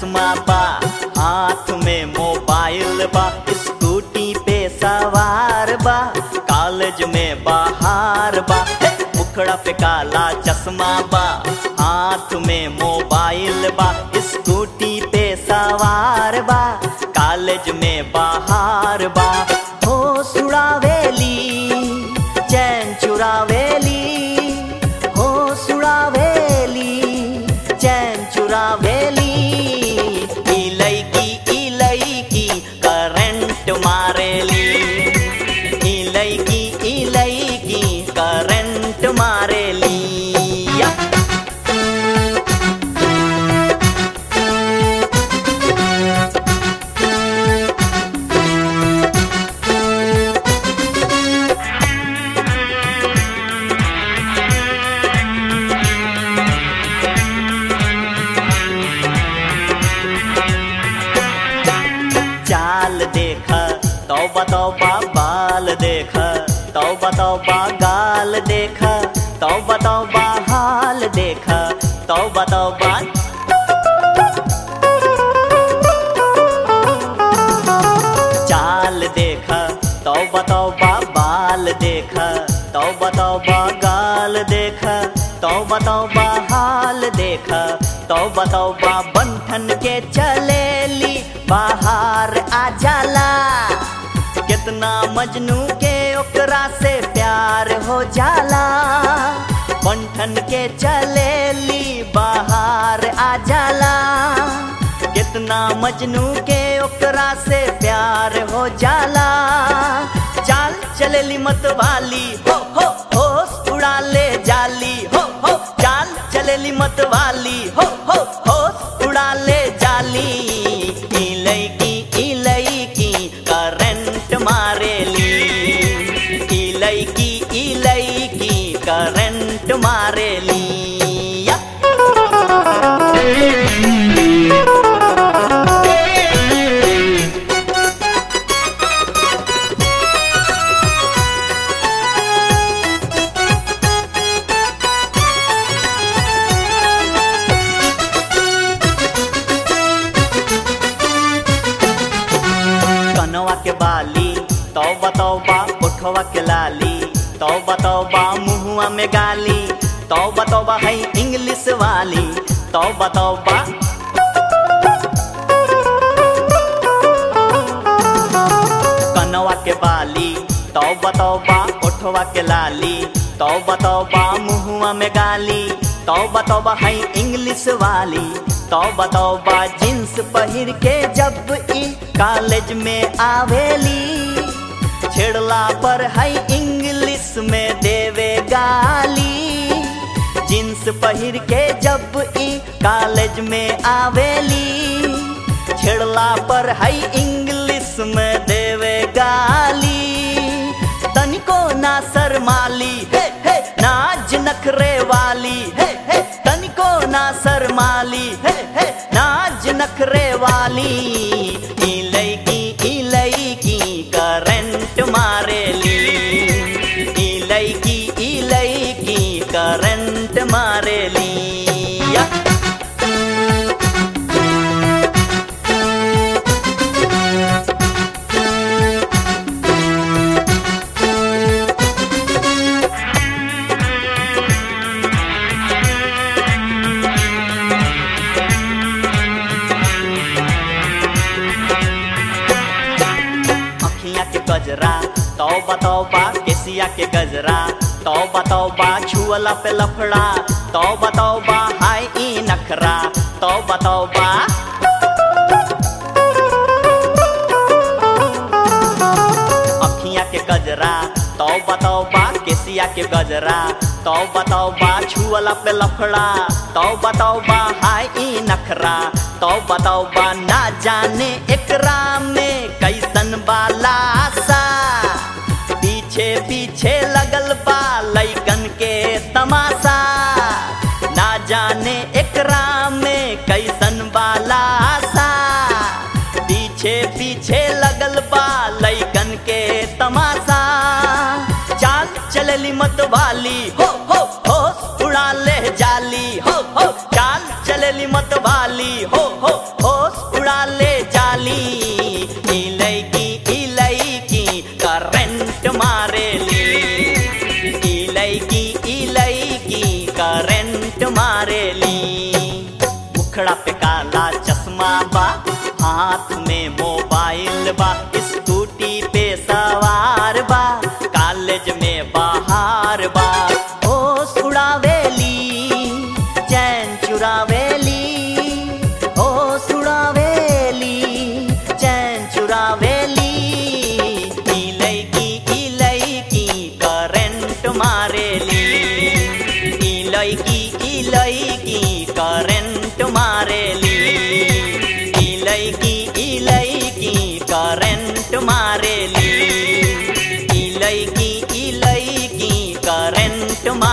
चश्मा बा हाथ में मोबाइल बा स्कूटी पे सवार बा कॉलेज में बाहर बा हे, मुखड़ा पे काला चश्मा बा हाथ में मोबाइल बा स्कूटी पे सवार बा कॉलेज में बाहर बा हो सुड़ावेली चैन चुरावेली हो सुड़ावेली चैन चुरावेली इलैकी इलैकी करंट मारेली इलैकी इलैकी करंट मारेली या चाल देख तौबा तौबा बाल देख तौबा तौबा गाल देख तौबा तौबा हाल देख तौबा तौबा चाल देख तौबा तौबा बाल देख तौबा तौबा गाल देख तौबा तौबा हाल देख तौबा तौबा बंधन के चलेली बाहर आ जाला कितना मजनू के ओकरा से प्यार हो जाला बंधन के चलेली बाहर आ जाला कितना मजनू के ओकरा से प्यार हो जाला चाल चलेली मत वाली हो हो होश उड़ा ले जाली हो हो चाल चलेली मत वाली हो हो होश उड़ा ले जाली इलैकी इलैकी करंट मारेली इलैकी इलैकी करंट मारेली या कनवा के बाली तौबा तौबा उठवा के लाली तौबा तौबा मुहुआ में गाली तौबा तौबा है इंग्लिश वाली तौबा तौबा कनवा के बाली तौबा तौबा उठवा के लाली तौबा तौबा मुहुआ में गाली तौबा तौबा है इंग्लिश वाली तौबा तौबा जींस पहिर के जब ई कॉलेज में आवेली छेड़ला पर है इंग्लिश में देवे गाली जींस पहिर के जब ई कॉलेज में आवेली छेड़ला पर है इंग्लिश में देवे गाली तनिको ना शर्माली हे हे नाज नखरे वाली हे हे तनिको ना शर्माली हे हे नाज नखरे वाली इलैकी इलैकी करंट मारेली इलैकी इलैकी करंट मारेली या अखियाँ के गजरा तौबा तौबा केसिया के गजरा तौबा तौबा छुअला पे लफड़ा तौबा तौबा हाय ई नखरा तौबा तौबा अखियाँ के गजरा तौबा तौबा केसिया के गजरा तौबा तौबा छुअला पे लफड़ा तौबा तौबा हाय ई नखरा तौबा तौबा ना जाने एकरा में कैसन बाला सा पीछे पीछे लगल बा लैकन के तमाशा ना जाने एकरा में कैसन बाला सा पीछे पीछे लगल बा लैकन के तमाशा चाल चलली मत वाली हो हो हो उड़ा ले जाली हो हो चाल चलली मत वाली हो हो हो होश उड़ा ले जाली इलैकी इलैकी करंट मारेली इलैकी इलैकी करंट मारेली मुखड़ा पे काला चश्मा बा हाथ में मोबाइल बा स्कूटी पे सवार बा कॉलेज में बाहर बा होश उड़ावेली चैन चुरावेली होश उड़ावेली चैन चुरावेली इलैकी इलैकी करंट मारेली इलैकी इलैकी करंट मारेली इलैकी इलैकी करंट मारेली इलैकी इलैकी करंट मारेली